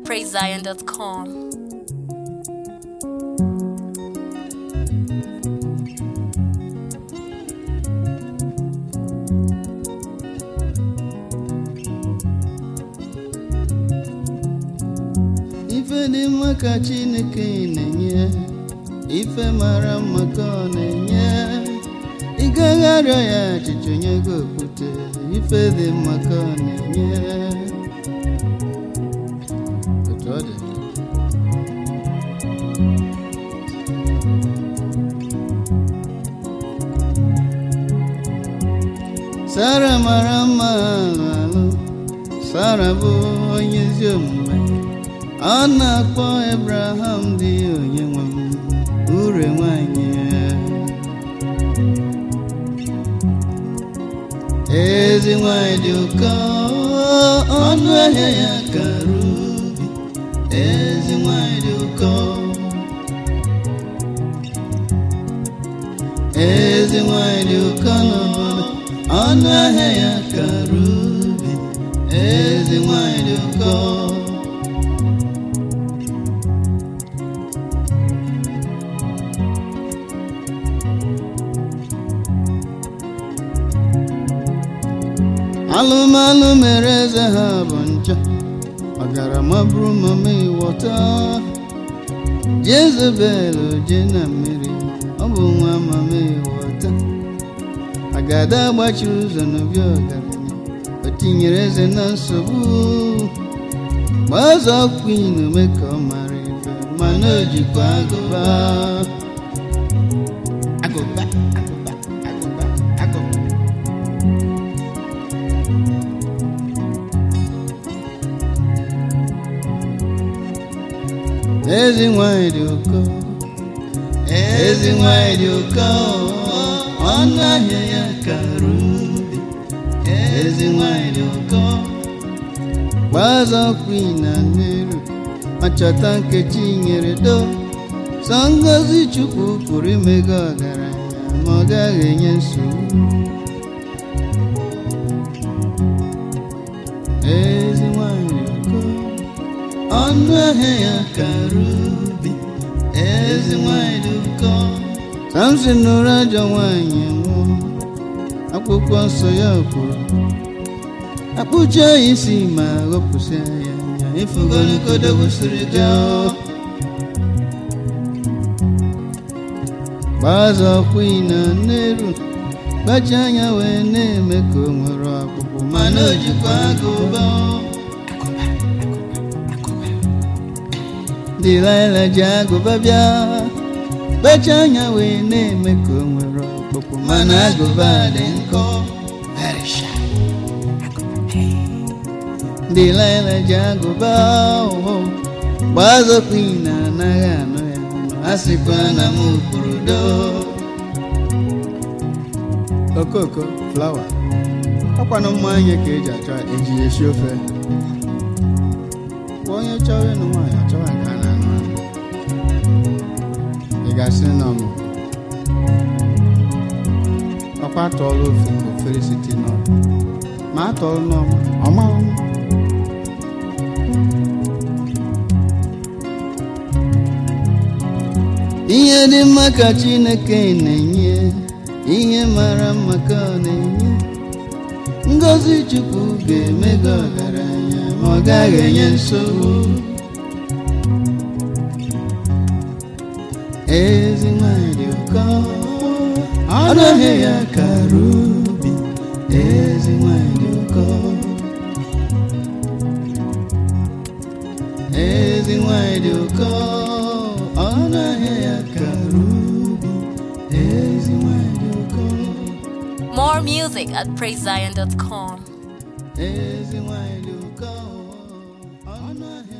praisezion.com. ife dị mma ka chineke na-enye ife mara mma ka ọ na-enye ị gaghị arịọ ya achịcha onye gị okwute ife dị mma ka ọ na-enye otu ọ dị sara mara mma alụ alụ sara bụ onye ezi omume ọ na-akpọ Abraham dị onye nwe m ure nwanyị ezi nwanyị dị ụkọ ọnụ ahịa ya kara ubi ezi nwanyị dị ụkọ ezi nwanyị dị ụkọ n'obodo ọnụ ahịa ya kara ubi ezi nwanyị dị ụkọ alụmalụ mere eze ha bụ ncha ọgarama bụrụ mama ịwọta jezebel je na mmiri ọ bụ nwa mama ịwọta agada gbachiri ụzọ n'obi ọgaranya o tinyere eze na nsogbu gbazọ kwin ome ka ọ mara ife mana o jikwa agụba agụba agụba agụba agụba ezi nwanyị dị ụkọ ezi nwanyị dị ụkọ ọnụ ahịa ya kara ubi ezi nwanyị dị ụkọ gbazọ kwin na nneru ma chọta nkechi nyere do sọ ngozi chukwu pụrụ imega ọgaranya ma ọ gaghị enye nsogbu ezi nwanyị dị ụkọ ọnụ ahịa ya kara ubi ezi nwanyị dị ụkọ samson nụrụ ajọ nwanyị nwụọ akwụkwọ nsọ ya kwuru akpụcha ya isi ma ghọpụsịa ya anya ifugolokodogwusiri ja gbazọ kwi na nneru gbachi anya wee na-eme ka o nwere ọkpụkpụ mana o jikwa agụba dịlaịla ji agụba bịa kpecha anya wee na-eme ka o nwere ọkpụkpụ mana agụba dị nkọ dịlaịla ji agụba ụhụ gbazọkwa na anaghị anụ ya ọnụ a sịkwa na m kwuru do okoko flawa ọkwanụ mmanya ka eji achọ eji esi ofe Kwa onye chọrọ ịnụ nwaanyị achọwa nke a na-anụ anụ ị ga-asị nọ m ọkwa atọọla ofe ka ofere site n'ọrụ ma atọọla n'ọma ọma ọma ihe dị mma ka chineke na-enye ihe mara mma ka ọ na-enye ngozi chukwu ga-eme gị ọgaranya ma ọ gaghị enye nsogbu ezi nwanyị dị ụkọ ọnụ ahịa ya kara ubi ezi nwanyị dị ụkọ ezi nwanyị dị ụkọ ọnụ ahịa ya kara ubi ezi nwanyị dị ụkọ More music at praisezion.com. ezi nwanyị dị ụkọ ọnụ ahịa